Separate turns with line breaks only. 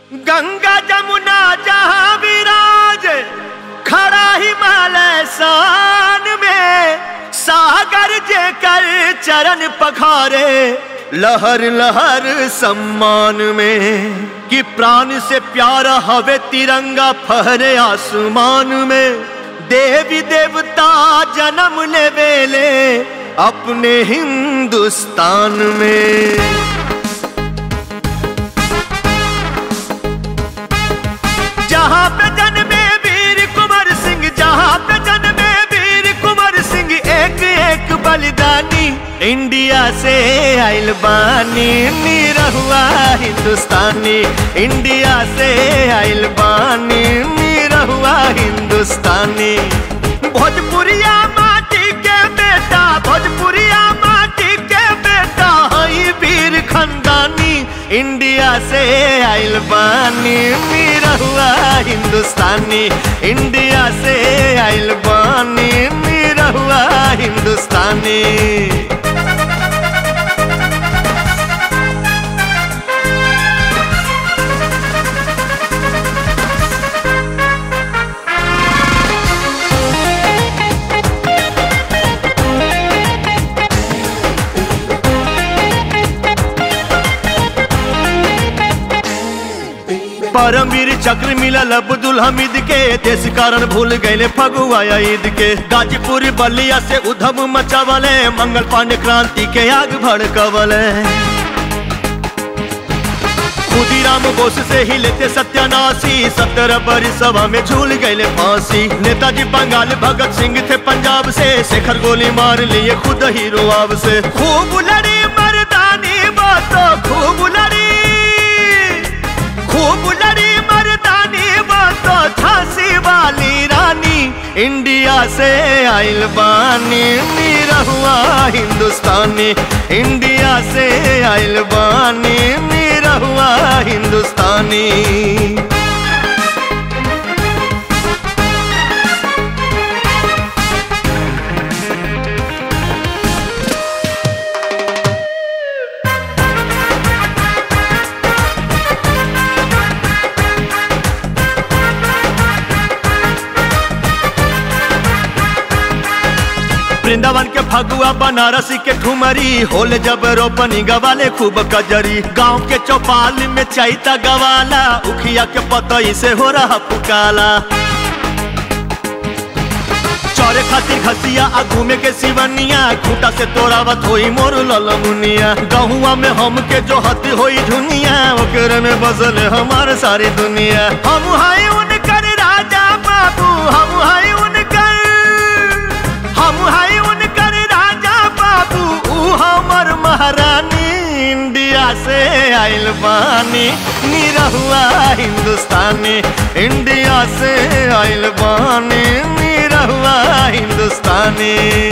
गंगा जमुना जहाँ विराज खड़ा हिमालय शान में सागर जे कर चरण पखारे लहर लहर सम्मान में कि प्राण से प्यारा हवे तिरंगा फहरे आसमान में देवी देवता जन्म ले वेले अपने हिंदुस्तान में जहाँ पे जन्मे वीर कुंवर सिंह जहाँ पे जन्मे वीर कुंवर सिंह एक एक बलिदानी इंडिया से आइल बानी निरहुआ हिंदुस्तानी इंडिया से आइल बानी निरहुआ हिंदुस्तानी भोजपुरिया माटी के बेटा भोजपुरिया माटी के बेटा हई वीर खंदानी इंडिया से आइल बानी निरहुआ हिंदुस्तानी इंडिया से आइल बानी निरहुआ हिंदुस्तानी परमवीर चक्र मिलल अब्दुल हमीद के देश कारण भूल गए फगुआ ईद के गाजीपुर बलिया से उधम मचावले मंगल पांडे क्रांति के आग भड़कवले खुदीराम बोस से ही लेते सत्यानाशी सत्तर बड़ी सभा में झूल गए फांसी नेताजी बंगाल भगत सिंह थे पंजाब से शेखर गोली मार लिए खुद हीरो आब से खूब लड़ी मर्दानी बातो खूब लड़ी खूब लड़ी मर्दानी बातो झांसी वाली रानी इंडिया से आइल बानी निरहुआ हिंदुस्तानी इंडिया से आइल बानी निरहुआ हिंदुस्तानी वृंदावन के फगुआ बनारसी के ठुमरी होले जब रोपनी गवाले खूब कजरी गांव के चौपाल में चैता गवाला उखिया के पतई से हो रहा पुकाला चौरे खातिर घसिया आ घूमे के सिवनिया खूटा से तोड़ावत होई मोर ललमुनिया गहुआ में हम के जो हती होई दुनिया ओकरे में बसल हमार सारी दुनिया हम हाय उनकर राजा बाबू हम हाय उनकर हम हाय उनकर राजा बाबू ऊ हमर महारानी इंडिया से आइल बानी निरहुआ हिंदुस्तानी इंडिया से आइल बानी निरहुआ हिंदुस्तानी